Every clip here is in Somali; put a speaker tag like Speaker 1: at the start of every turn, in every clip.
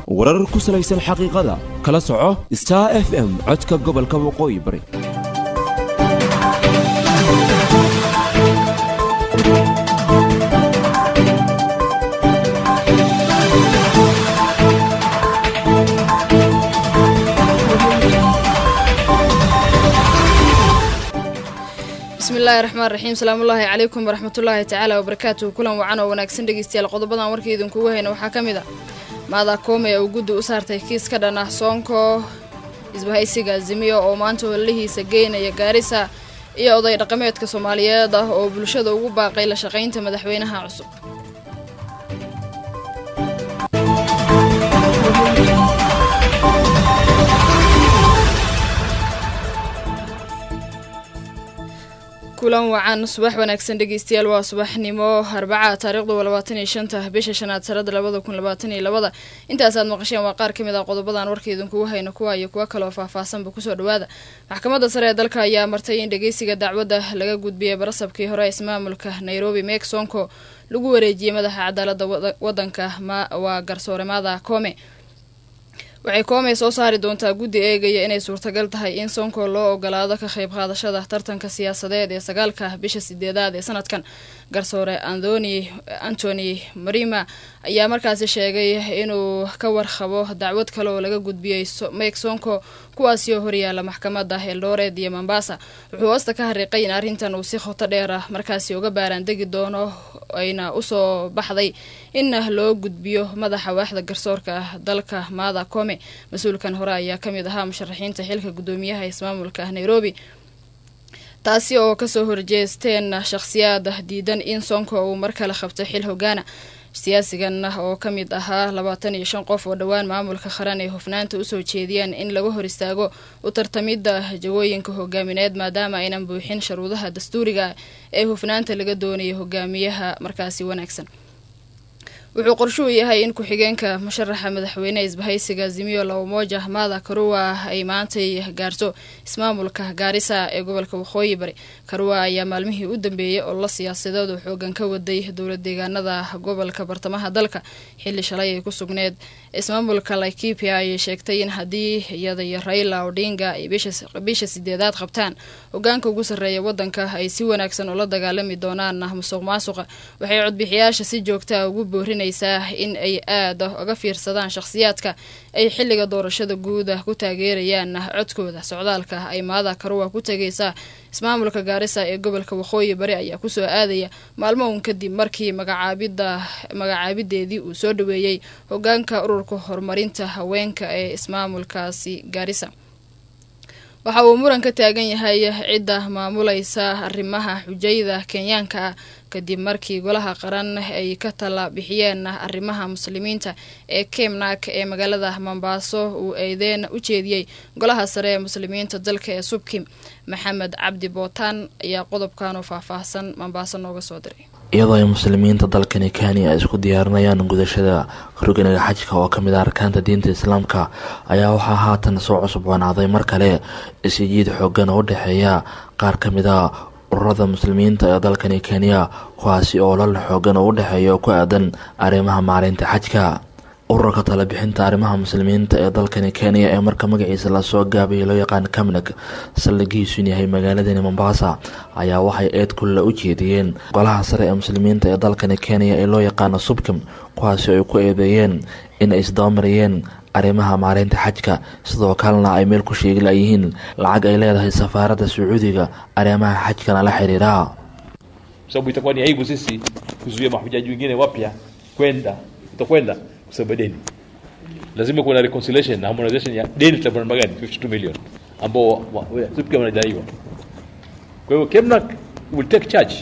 Speaker 1: warar ku salaysan xaqiiqada kala soco star f m codka gobolka waqooyi bari
Speaker 2: bismillahi raxmaan raxiim salaamullaahi calaykum waraxmatullaahi tacaala wabarakaatuhu kulan wacan oo wanaagsan dhegeystayaal qodobadan warka idinkugu hayna waxaa ka mid a maada koome uu guddi u saartay kiis ka dhan ah soonko isbahaysiga azimiyo oo maanta hololihiisa geynaya gaarisa iyo oday dhaqameedka soomaaliyeed ah oo bulshada ugu baaqay la shaqaynta madaxweynaha cusub kulan wacan subax wanaagsan dhegeystayaal waa subaxnimo arbaca taariikhdu waa labaatan iyo shanta bisha shanaad sanada labada kun labaatan iyo labada intaasaad maqasheen waa qaar ka mid ah qodobadan warka idinkugu hayna kuwa iyo kuwo kaleoo faahfaahsanba kusoo dhawaada maxkamadda sare ee dalka ayaa martay in dhegeysiga dacwadda laga gudbiyay barasabkii hore ismaamulka nairobi meek sonko lagu wareejiyey madaxa cadaalada wadanka waa garsoore maada koome waxay koomey soo saari doontaa guddi eegaya inay suurtagal tahay in sonko loo ogolaado ka qayb qaadashada tartanka siyaasadeed ee sagaalka bisha sideedaad ee sanadkan garsoore anthony antony marima ayaa markaasi sheegay inuu ka warqabo dacwad kale oo laga gudbiyey mek sonko kuwaasi oo horyaala maxkamadda eldored iyo mombasa wuxuu hoosta ka hariiqay in arrintan uu si khoto dheer ah markaasi uga baaraandegi doono ayna usoo baxday in loo gudbiyo madaxa waaxda garsoorka ah dalka maada kome mas-uulkan hore ayaa ka mid ahaa musharaxiinta xilka guddoomiyaha ismaamulka nairobi taasi oo kasoo horjeesteen shakhsiyaad diidan in sonko uu mar kale qabto xil hogaana siyaasigan oo ka mid ahaa labaatan iyo shan qof oo dhowaan maamulka qaran ay hufnaanta usoo jeediyeen in laga hor istaago u tartamidda jagooyinka hogaamineed maadaama aynan buuxin sharuudaha dastuuriga ee hufnaanta laga doonayo hogaamiyaha markaasi wanaagsan wuxuu qorshuu yahay in ku-xigeenka musharaxa madaxweyne isbahaysiga zimiyo labamoja maada karuwa ay maantay gaarto ismaamulka gaarisa ee gobolka waqooyi bari karuwa ayaa maalmihii u dambeeyey oo la siyaasadeed oo xoogan ka waday dowlad deegaanada gobolka bartamaha dalka xilli shalay ay ku sugneed ismaamulka laikipia ayay sheegtay in haddii iyada iyo raila odinga ay bisha sideedaad qabtaan hogaanka ugu sarreeya wadanka ay si wanaagsan ula dagaalami doonaan musuq maasuqa waxay codbixiyaasha si joogtaa ugu boorin in ay aada uga fiirsadaan shakhsiyaadka ay xilliga doorashada guuda ku taageerayaan codkooda socdaalka ay maada karuwa ku tegaysa ismaamulka gaarisa ee gobolka waqooyi bari ayaa kusoo aadaya maalmo uun kadib markii magacaabida magacaabideedii uu soo dhaweeyey hogaanka ururka horumarinta haweenka ee ismaamulkaasi gaarisa waxa uu muran ka taagan yahay cidda maamulaysa arrimaha xujayda kenyaanka ah kadib markii golaha qaran ay ka tala bixiyeen arrimaha muslimiinta ee kemnak ee magaalada mombaaso uu eedeen u jeediyey golaha sare ee muslimiinta dalka ee subkim maxamed cabdi bootaan ayaa qodobkan oo faahfaahsan mombaaso nooga soo diray
Speaker 3: iyadoo ay muslimiinta dalkani kenya ay isku diyaarinayaan gudashada rugniga xajka oo kamid ah arkaanta diinta islaamka ayaa waxaa haatan soo cusboonaaday mar kale isjiid xoogan oo u dhexeeya qaar ka mid a ururada muslimiinta ee dalkani kenya kuwaasi oo lal xoogan oo u dhexeeya oo ku aadan arrimaha maalinta xajka ururka talebixinta arrimaha muslimiinta ee dalkani kenya ee marka magaciisa lasoo gaabayay loo yaqaan kamnag saldhigiisun yahay magaaladani mombasa ayaa waxay eed kulla u jeediyeen golaha sare ee muslimiinta ee dalkani kenya ee loo yaqaano subkim kuwaasi ay ku eedeeyeen in ay isdabamariyeen arrimaha maalinta xajka sidoo kalena ay meel ku sheegi layihiin lacag ay leedahay safaaradda sacuudiga arrimaha xajkana la xiriira
Speaker 4: sababu itakuwa ni aibu sisi kuzuia mahujaji wengine wapya kwenda utakwenda kwa sababu deni lazima kuwe na reconciliation na harmonization ya deni tutakuwa namna gani 52 million ambao sisi wanadaiwa kwa hiyo Kemnak will take charge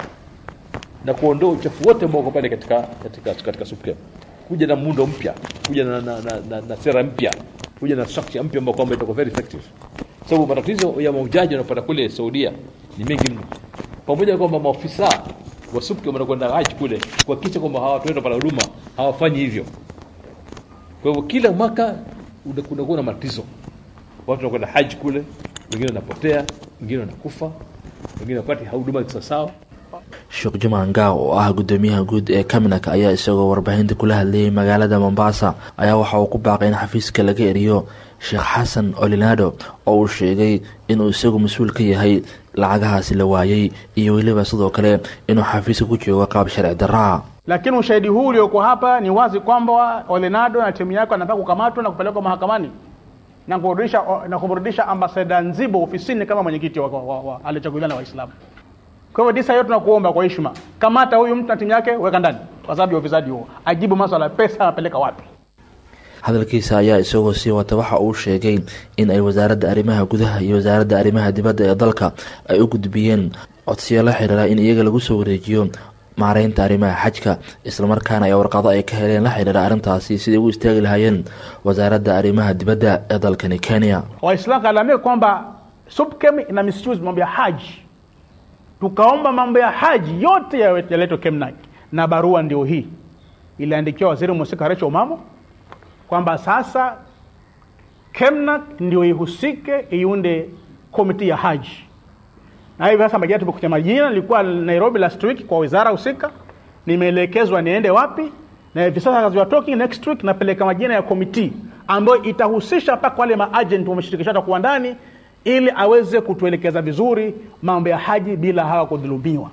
Speaker 4: na kuondoa uchafu wote ambao uko pale katika katika katika SUPKEM kuja na muundo mpya kuja na, na, na, na, na sera mpya kuja na structure mpya ambayo kwamba itakuwa very effective sababu so, matatizo ya mahujaji wanapata kule Saudia ni mengi mno pamoja kwamba maofisa wa SUPKEM wanakwenda haji kule kuhakikisha kwamba hawa watu wanapata huduma hawafanyi hivyo kwa hivyo kila mwaka kunakuwa na matatizo watu wanakwenda haji kule wengine wanapotea wengine wanakufa wengine wapati huduma sawasawa
Speaker 3: sheekh jumaan gaaw oo ah gudoomiyaha guud ee kaminak ayaa isagoo warbaahinta kula hadlayay magaalada mombasa ayaa waxa uu ku baaqay in xafiiska laga eriyo sheekh xasan olinado oo uu sheegay inuu isagu mas-uul ka yahay lacagahaasi la waayey iyo weliba sidoo kale inuu xafiiska ku joogo qaab sharci daraa
Speaker 5: lakini ushahidi huu ulioko hapa ni wazi kwamba Olenado na timu yake anataka kukamatwa na kupelekwa mahakamani na kurudisha na kumrudisha ambasada Nzibo ofisini kama mwenyekiti wa, wa, wa, alichaguliwa na Waislamu. Kwa hivyo disa yote tunakuomba kwa heshima, kamata huyu mtu na timu yake, weka ndani kwa sababu ya ufisadi huo, ajibu maswala ya pesa anapeleka wapi.
Speaker 3: hadalkiisa ayaa isagoo sii wata waxa uu sheegay in ay wasaaradda arrimaha gudaha iyo wasaaradda arrimaha dibadda ee dalka ay u gudbiyeen codsiyo la xiriira in iyaga lagu soo wareejiyo maareynta arrimaha xajka islamarkaana ay warqado ay ka heleen la xiriira arrintaasi siday ugu istaagi lahaayeen wasaaradda arrimaha dibadda ee dalkani kenya
Speaker 5: Waislamu kalalamika kwamba SUPKEM ina misuse mambo ya haji, tukaomba mambo ya haji yote yawe- yaletwe KEMNAK, na barua ndio hii iliandikiwa waziri mhusika Rachel Omamo kwamba sasa KEMNAK ndio ihusike iunde komiti ya haji, na hivi sasa majina tumekuja majina, nilikuwa Nairobi last week kwa wizara husika, nimeelekezwa niende wapi, na hivi sasa as we are talking next week napeleka majina ya komiti ambayo itahusisha mpaka wale maagent wameshirikishwa kuwa ndani, ili aweze kutuelekeza vizuri mambo ya haji bila hawa kudhulumiwa.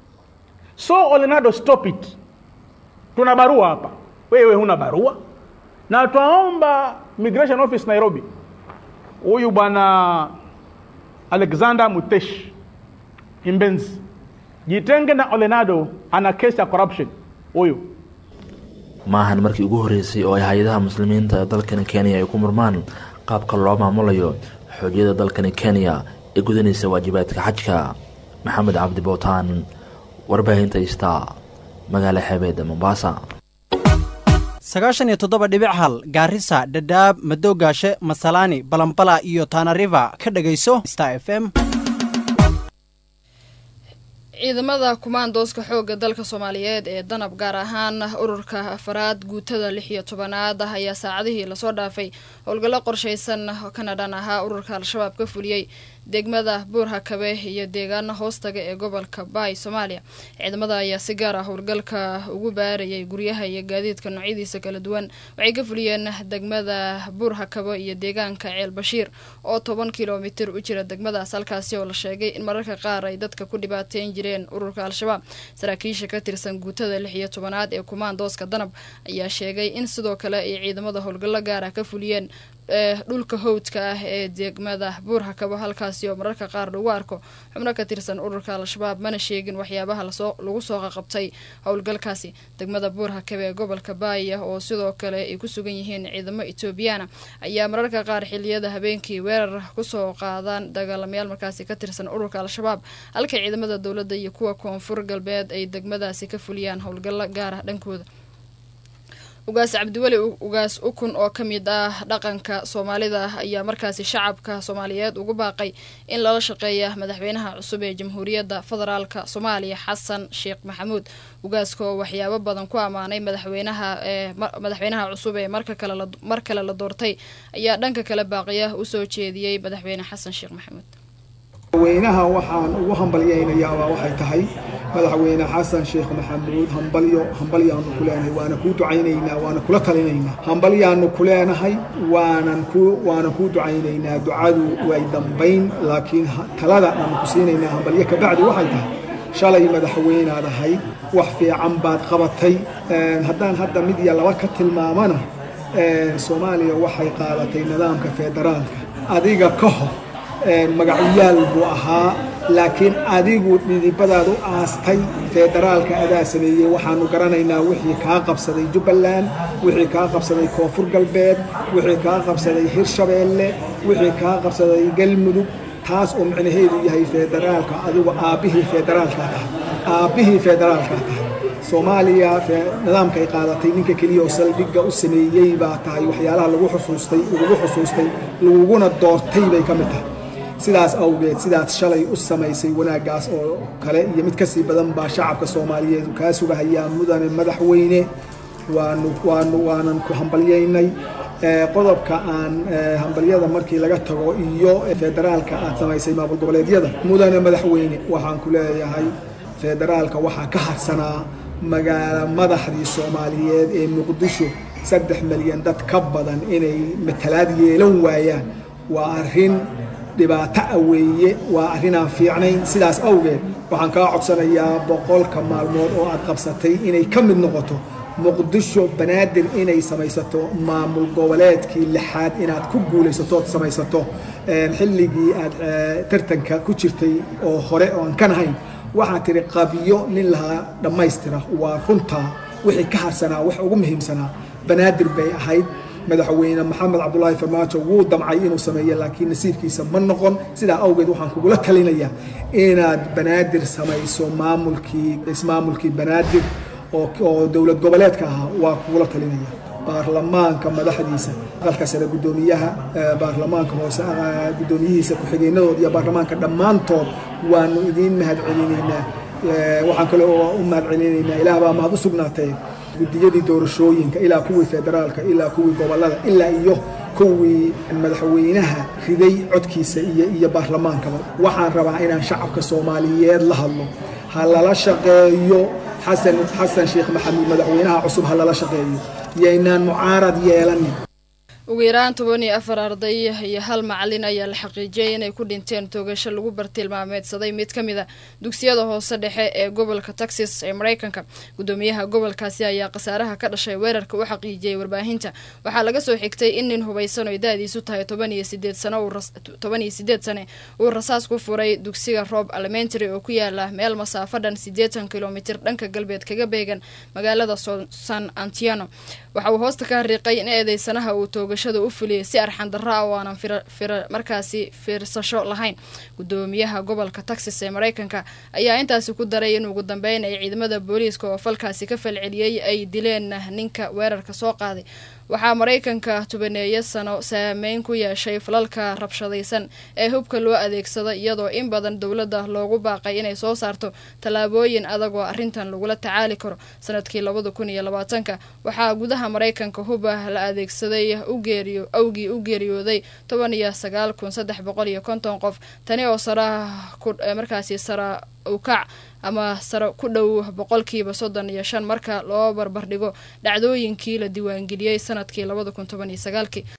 Speaker 5: So Olenado, stop it. Tuna barua hapa, wewe huna barua, na twaomba Migration Office Nairobi, huyu bwana Alexander Mutesh Imbenzi, jitenge na Olenado, ana kesi ya corruption huyu.
Speaker 3: maahan markii ugu horeysay oo ay hay-adaha muslimiinta ee dalkani kenya ay ku murmaan qaabka loo maamulayo xoojiyada dalkani kenya ee gudanaysa waajibaadka xajka maxamed cabdi bootaan warbaahinta ista magaala xeebeedda mombasa
Speaker 6: sagaashan iyo toddoba dhibic hal gaarisa dhadhaab madoogaashe masalaani balambala iyo tanariva ka dhegayso star f m
Speaker 2: ciidamada kumaandooska xoogga dalka soomaaliyeed ee danab gaar ahaan ururka afaraad guutada lix iyo tobanaad ah ayaa saacadihii lasoo dhaafay howlgallo qorshaysan kana dhan ahaa ururka al-shabaab ka fuliyey degmada buurhakabe iyo deegaana hoostaga ee gobolka baay soomaaliya ciidamada ayaa si gaar ah howlgalka ugu baarayay guryaha iyo gaadiidka noocyadiisa kala duwan waxay ka fuliyeen degmada buurhakabo iyo deegaanka ceel bashiir oo toban kilomitir u jira degmadaas halkaasi oo la sheegay in mararka qaar ay dadka ku dhibaateyn jireen ururka al-shabaab saraakiisha ka tirsan guutada lix iyo tobanaad ee kumaandooska danab ayaa sheegay in sidoo kale ay ciidamada howlgallo gaar ah ka fuliyeen dhulka howdka ah ee degmada buurhakabo halkaasi oo mararka qaar lagu arko xubno ka tirsan ururka al-shabaab mana sheegin waxyaabaha lasoo lagu soo qaqabtay howlgalkaasi degmada buurhakabe ee gobolka baaya oo sidoo kale ay ku sugan yihiin ciidamo etoobiyaana ayaa mararka qaar xiliyada habeenkii weerar kusoo qaadaan dagaalamayaal markaasi ka tirsan ururka al-shabaab halka ciidamada dowladda iyo kuwa koonfur galbeed ay degmadaasi ka fuliyaan howlgallo gaar ah dhankooda ugaas cabdiweli ugaas ukun oo ka mid ah dhaqanka soomaalida ayaa markaasi shacabka soomaaliyeed ugu baaqay in lala shaqeeya madaxweynaha cusub ee jamhuuriyadda federaalka soomaaliya xasan sheekh maxamuud ugaaska oo waxyaabo badan ku ammaanay madaxweynaha ee madaxweynaha cusub ee marka kale mar kale la doortay ayaa dhanka kale baaqiya usoo jeediyey madaxweyne xasan sheekh maxamuud
Speaker 7: madaxweynaha waxaan ugu hambalyaynayaabaa waxay tahay madaxweyne xasan sheekh maxamuud hambalyo hambalyaanu ku leenahay waana kuu ducaynaynaa waana kula talinaynaa hambalyaanu ku leenahay waanan ku waanan kuu ducaynaynaa ducadu way dambayn laakiin talada aanu ku siinaynaa hambalyo kabacdi waxay tahay shalay madaxweynaad ahayd wax fiican baad qabatay haddaan hadda mid iyo laba ka tilmaamana soomaaliya waxay qaadatay nidaamka federaalka adiga ka hor magacyaal buu ahaa laakiin adigu dhidibadaad u aastay federaalka adaa sameeyey waxaanu garanaynaa wixii kaa qabsaday jubbaland wixii kaa qabsaday koonfur galbeed wixii kaa qabsaday hirshabeelle wixii kaa qabsaday galmudug taas oo micnaheedu yahay federaalka adigu aabbihii federaalkaa tahay aabbihii federaalkaa tahay soomaaliya nidaamkay qaadatay ninka keliya oo saldhigga u sameeyey baa tahay waxyaalaha lagu xusuustay lagugu xusuustay laguguna doortay bay ka mid tahay sidaas awgeed sidaas shalay u samaysay wanaaggaas oo kale iyo mid kasii badan baa shacabka soomaaliyeed kaa sugahayaa mudane madaxweyne waanu waanu waanan ku hambalyaynay qodobka aan hambalyada markii laga tago iyo federaalka aad samaysay maamul goboleedyada mudane madaxweyne waxaan ku leeyahay federaalka waxaa ka harsanaa magaalo madaxdii soomaaliyeed ee muqdisho saddex milyan dad ka badan inay matalaad yeelan waayaan waa arrin dhibaato ah weeye waa arrin aan fiicnayn sidaas awgeed waxaan kaa codsanayaa boqolka maalmood oo aad qabsatay inay ka mid noqoto muqdisho banaadir inay samaysato maamul goboleedkii lixaad inaad ku guulaysatood samaysato xilligii aad tartanka ku jirtay oo hore oo aan kan ahayn waxaad tihi qabiyo nin lahaa dhammaystira waa runtaa wixii ka harsanaa wax ugu muhiimsanaa banaadir bay ahayd madaxweyne maxamed cabdulaahi farmaajo wuu damcay inuu sameeyo laakiin nasiibkiisa ma noqon sidaa awgeed waxaan kugula talinayaa inaad banaadir samayso maamulkii ismaamulkii banaadir oo dowlad goboleedka ahaa waa kugula talinaya baarlamaanka madaxdiisa aqalka sare guddoomiyaha baarlamaanka hoose guddoomiyihiisa ku-xigeenadooda iyo baarlamaanka dhammaantood waanu idiin mahad celinaynaa waxaan kale oo u mahad celinaynaa ilaah baa mahad u sugnaatee guddiyadii doorashooyinka ilaa kuwii federaalka ilaa kuwii gobolada ilaa iyo kuwii madaxweynaha riday codkiisa iyo iyo baarlamaankaba waxaan rabaa inaan shacabka soomaaliyeed la hadlo ha lala shaqeeyo xasan xasan sheekh maxamuud madaxweynaha cusub ha lala shaqeeyo yaynaan mucaarad yeelanin
Speaker 2: ugu yaraan toban iyo afar arday iyo hal macalin ayaa la xaqiijiyay inay ku dhinteen toogasho lagu bartilmaameedsaday mid ka mid a dugsiyada hoose dhexe ee gobolka texas ee mareykanka gudoomiyaha gobolkaasi ayaa khasaaraha ka dhashay weerarka u xaqiijiyey warbaahinta waxaa laga soo xigtay in nin hubaysan oy da-diisu tahay toban iyo sideed sano toban iyo sideed sane uu rasaas ku furay dugsiga roob elementary oo ku yaala meel masaafo dhan siddeetan kilomitir dhanka galbeed kaga beegan magaalada san antiano waxa uu hoosta ka hariiqay in eedeysanaha uu toogashada u fuliyay si arxan darro ah oo aanan markaasi fiirsasho lahayn gudoomiyaha gobolka texas ee mareykanka ayaa intaasi ku daray in ugu dambeyn ay ciidamada booliiska oo falkaasi ka falceliyey ay dileen ninka weerarka soo qaaday waxaa mareykanka tubaneeyo sano saameyn ku yeeshay falalka rabshadaysan ee hubka loo adeegsado iyadoo in badan dowladda loogu baaqay inay soo saarto tallaabooyin adag oo arrintan lagula tacaali karo sanadkii labada kun iyo labaatanka waxaa gudaha mareykanka huba la adeegsaday awgii u geeriyooday toban iyo sagaal kun saddex boqol iyo konton qof tani oo sara markaasi sara ukac ama sare ku dhow boqolkiiba soddon iyo shan marka loo barbardhigo dhacdooyinkii la diiwaangeliyey sanadkii labada kun toban iyo sagaalkii